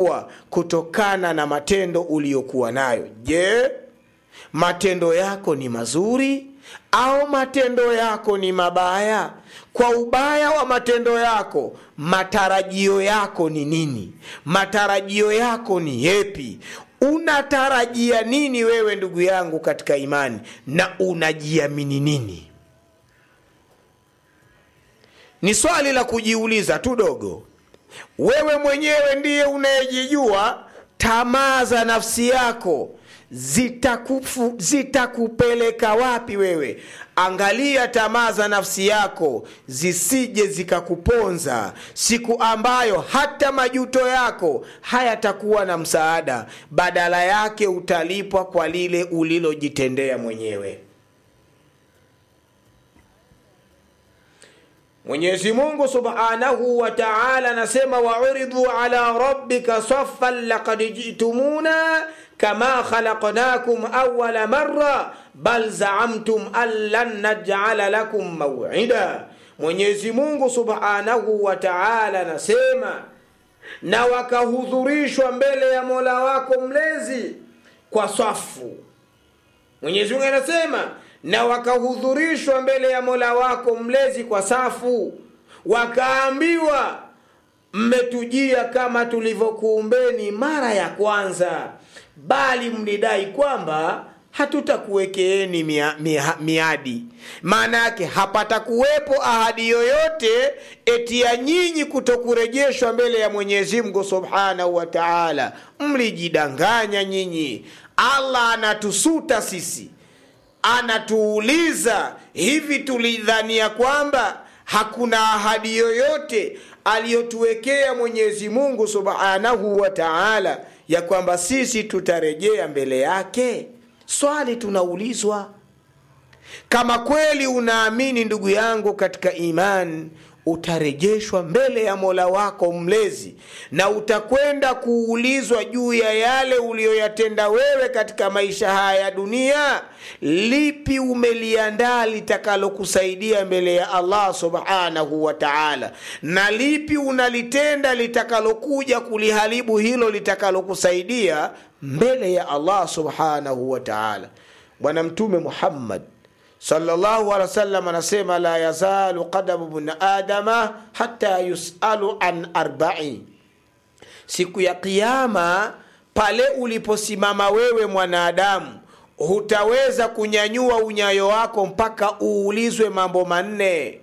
utalipwa kutokana na matendo uliyokuwa nayo je matendo yako ni mazuri au matendo yako ni mabaya kwa ubaya wa matendo yako matarajio yako ni nini matarajio yako ni yepi unatarajia nini wewe ndugu yangu katika imani na unajiamini nini ni swali la kujiuliza tu dogo wewe mwenyewe ndiye unayejijua tamaa za nafsi yako zitakufu, zitakupeleka wapi wewe angalia tamaa za nafsi yako zisije zikakuponza siku ambayo hata majuto yako hayatakuwa na msaada badala yake utalipwa kwa lile ulilojitendea mwenyewe mwenyezi mungu subhanahu wa taala anasema wauridhu ala rabbika saffan lakad jitumuna kama khalaqnakum awala marra bal zaamtum an lan najala lakum mawida mwenyezi mungu subhanahu wa taala anasema na wakahudhurishwa mbele ya mola wako mlezi kwa swafu mwenyezi mungu anasema na wakahudhurishwa mbele ya mola wako mlezi kwa safu wakaambiwa mmetujia kama tulivyokuumbeni mara ya kwanza bali mlidai kwamba hatutakuwekeeni mia, mia, miadi maana yake hapatakuwepo ahadi yoyote eti ya nyinyi kutokurejeshwa mbele ya mwenyezi mungu subhanahu wa taala mlijidanganya nyinyi allah anatusuta sisi anatuuliza hivi tulidhania kwamba hakuna ahadi yoyote aliyotuwekea mwenyezi mungu subhanahu wa taala ya kwamba sisi tutarejea mbele yake swali tunaulizwa kama kweli unaamini ndugu yangu katika imani utarejeshwa mbele ya mola wako mlezi na utakwenda kuulizwa juu ya yale uliyoyatenda wewe katika maisha haya ya dunia lipi umeliandaa litakalokusaidia mbele ya allah subhanahu wa taala na lipi unalitenda litakalokuja kuliharibu hilo litakalokusaidia mbele ya allah subhanahu wa taala bwana mtume muhammad sallallahu alaihi wasallam anasema la yazalu qadamu bni adama hata yusalu an arbai siku ya qiama pale uliposimama wewe mwanadamu hutaweza kunyanyua unyayo wako mpaka uulizwe mambo manne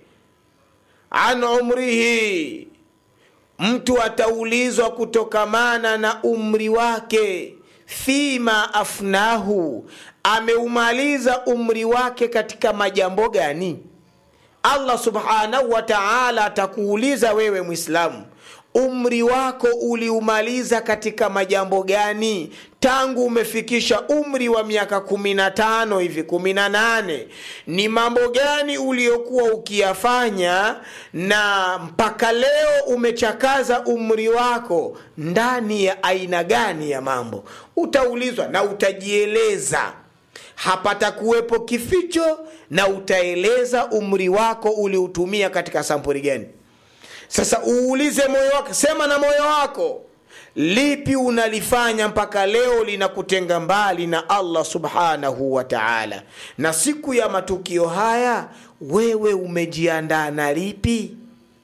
an umrihi mtu ataulizwa kutokamana na umri wake fima afnahu ameumaliza umri wake katika majambo gani allah subhanahu wa taala atakuuliza wewe mwislamu umri wako uliumaliza katika majambo gani tangu umefikisha umri wa miaka 15 hivi 18 ni mambo gani uliokuwa ukiyafanya na mpaka leo umechakaza umri wako ndani ya aina gani ya mambo utaulizwa na utajieleza hapata kuwepo kificho na utaeleza umri wako uliutumia katika sampuri gani sasa uulize moyo wako sema na moyo wako lipi unalifanya mpaka leo linakutenga mbali na allah subhanahu wa taala na siku ya matukio haya wewe umejiandaa na lipi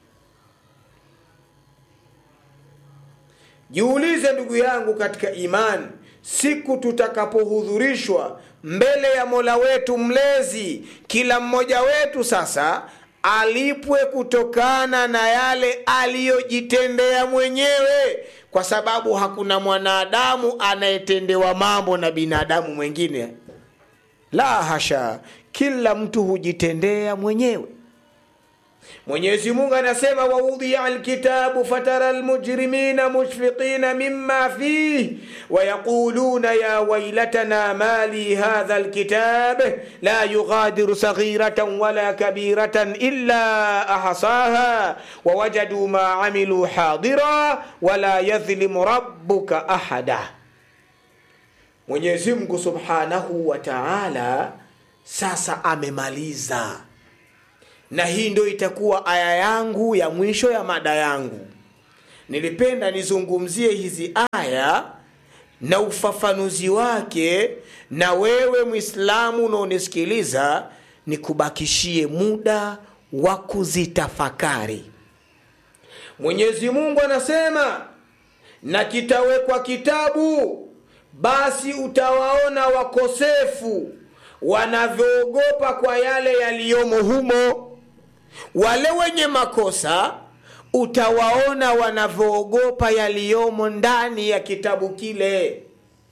jiulize ndugu yangu katika imani siku tutakapohudhurishwa mbele ya mola wetu mlezi kila mmoja wetu sasa alipwe kutokana na yale aliyojitendea mwenyewe kwa sababu hakuna mwanadamu anayetendewa mambo na binadamu mwingine la hasha kila mtu hujitendea mwenyewe mwenyezi mungu anasema waudhia lkitabu fatara lmujrimina mushfiqina mima fih wayaquluna ya wailatana ma li hadha lkitab la yughadiru saghiratan wala kabiratan illa ahsaha wawajaduu ma amiluu hadira wala yadhlimu rabbuka ahada mwenyezi mungu subhanahu wa taala sasa amemaliza na hii ndio itakuwa aya yangu ya mwisho ya mada yangu nilipenda nizungumzie hizi aya na ufafanuzi wake na wewe mwislamu unaonisikiliza nikubakishie muda wa kuzitafakari mwenyezi mungu anasema na kitawekwa kitabu basi utawaona wakosefu wanavyoogopa kwa yale yaliyomo humo wale wenye makosa utawaona wanavyoogopa yaliyomo ndani ya kitabu kile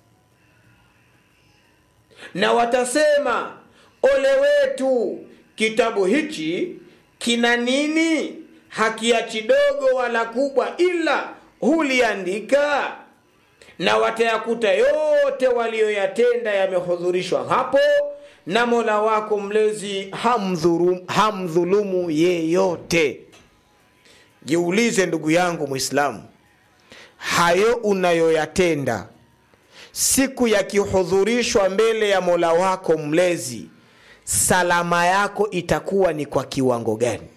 na watasema ole wetu kitabu hichi kina nini hakiachi dogo wala kubwa ila huliandika na watayakuta yote waliyoyatenda yamehudhurishwa hapo na mola wako mlezi hamdhulumu, hamdhulumu yeyote jiulize ndugu yangu mwislamu hayo unayoyatenda siku yakihudhurishwa mbele ya mola wako mlezi salama yako itakuwa ni kwa kiwango gani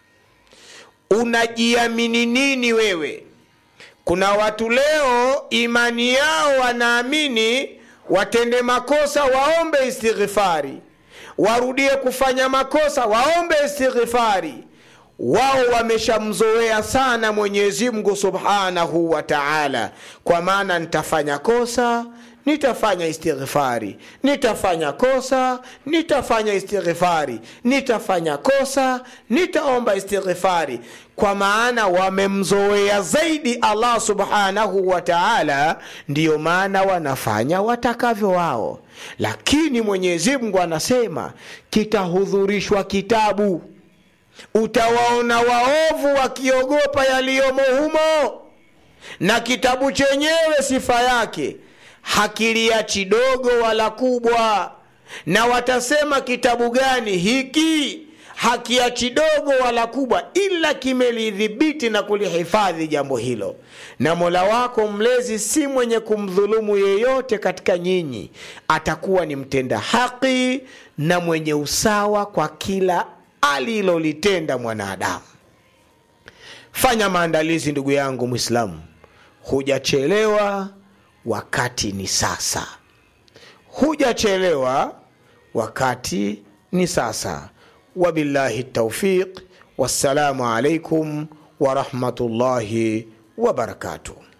unajiamini nini wewe kuna watu leo imani yao wanaamini watende makosa waombe istighfari warudie kufanya makosa waombe istighfari wao wameshamzoea sana mwenyezi mungu subhanahu wa taala kwa maana nitafanya kosa nitafanya istighfari nitafanya kosa nitafanya istighfari nitafanya kosa nitaomba istighfari kwa maana wamemzoea zaidi allah subhanahu wa taala ndiyo maana wanafanya watakavyo wao lakini mwenyezi mungu anasema kitahudhurishwa kitabu utawaona waovu wakiogopa yaliyomo humo na kitabu chenyewe sifa yake hakiliachi dogo wala kubwa na watasema kitabu gani hiki hakiachi dogo wala kubwa ila kimelidhibiti na kulihifadhi jambo hilo na mola wako mlezi si mwenye kumdhulumu yeyote katika nyinyi atakuwa ni mtenda haki na mwenye usawa kwa kila alilolitenda mwanadamu fanya maandalizi ndugu yangu mwislamu hujachelewa wakati ni sasa hujachelewa wakati ni sasa wabillahi taufiq wassalamu alaikum warahmatullahi wabarakatuh